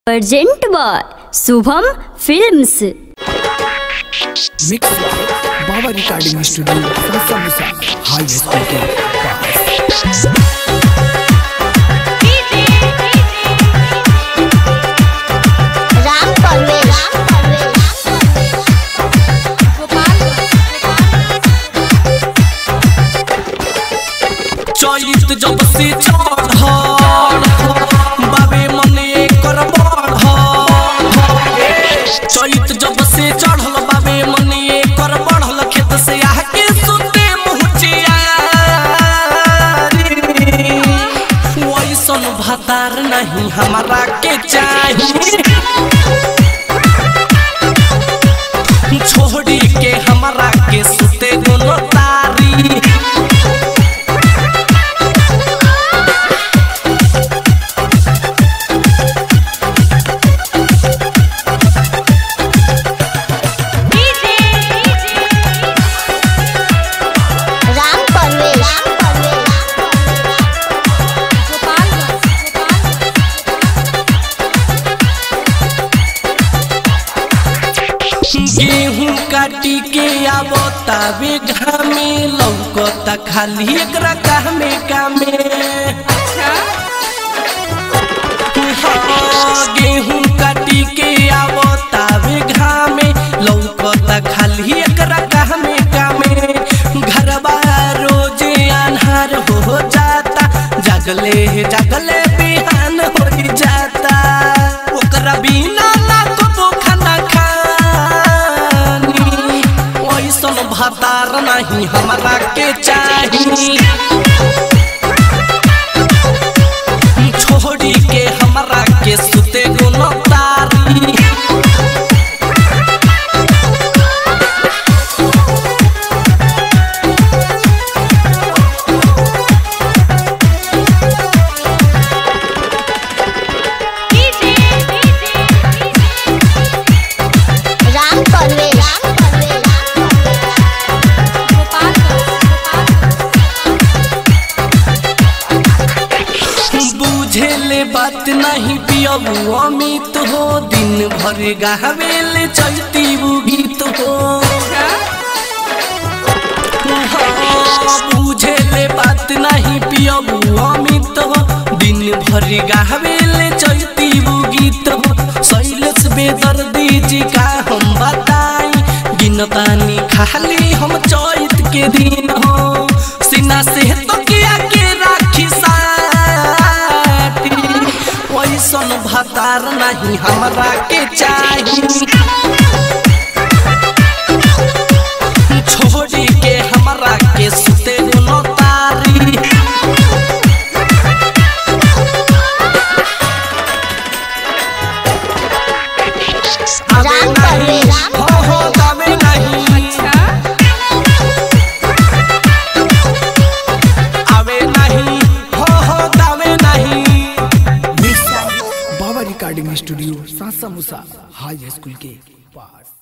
Present by Shubham films mix Baba recording studio समसा मुसा high school के पास राम परवेश चैत जब से चढ़ बाबे मने एकर बढ़ चैत जब से चढ़ल बाबे मने एकर बढ़ल खेत से आके सुते मुहचिया वैसन भतार नहीं हमारा के चाहिए छोड़ी के हमारा के सुते दोनों तारी राम परवेश गेहूं काटी के आवता वे घामे लौकता खाली एकरा कामे कामे हाँ, गेहूं काटी के आवता वे घामे लौकता खाली एकरा कामे कामे घरबा रोजे अन्हार हो जाता जगले जगले बिहान हो जाता ओकरा बिना ना कबो खाना खानी ओइसन भातार नहीं हमरा के चाही छोड़ी के हमरा के सुते गुनो तारी राम परवेश बुझेले बात नहीं पियबू अमित हो दिन भर गावेले चलती गीत हो हाँ, बुझेले बात नहीं पियबू अमित हो दिन भर गावेले चलती गीत हो शैलेश बेदर्दी जी का हम बताई गिनतानी खाली हम चैत के दिन हो सीना से तो किया के राखी साटी वैसन भतार नहीं हमरा के चाही छोड़ी के हमरा के सुते दोनों तारी आवे राम नहीं, परवेश। हो हो दावे नहीं आवे नहीं हो हो दावे नहीं मिक्स बाबा रिकॉर्डिंग स्टूडियो सासा मुसा हाई स्कूल के पास